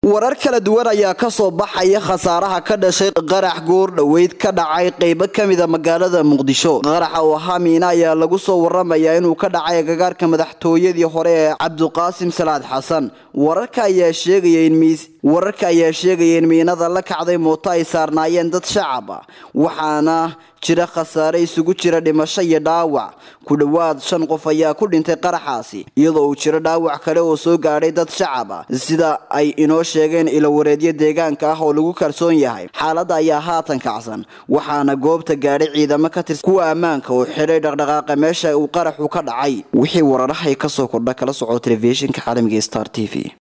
warar kala duwan ayaa kasoo baxaya khasaaraha ka dhashay qarax goor dhoweyd ka dhacay qeybo kamida magaalada muqdisho qaraxa oo ahaa miina ayaa lagu soo waramayaa inuu ka dhacay agagaarka madaxtooyadii hore ee cabduqaasim salaad xasan wararka ayaa sheegaya in miis wararka ayaa sheegaya in miinada la kacday mooto ay saarnaayeen dad shacab ah waxaana jira khasaare isugu jira dhimasho iyo dhaawac ku dhowaad shan qof ayaa ku dhintay qaraxaasi iyadoo uu jiro dhaawac kale oo soo gaadhay dad shacab ah sida ay inoo sheegeen ilowareedyo deegaanka ah oo lagu kalsoon yahay xaaladda ayaa haatan kacsan waxaana goobta gaadhay ciidamo ka tirsan kuwa ammaanka oo xidhay dhaqdhaqaaqa meesha uu qaraxu ka dhacay wixii wararahay kasoo kordha kala soco telefishinka caalamiga star t v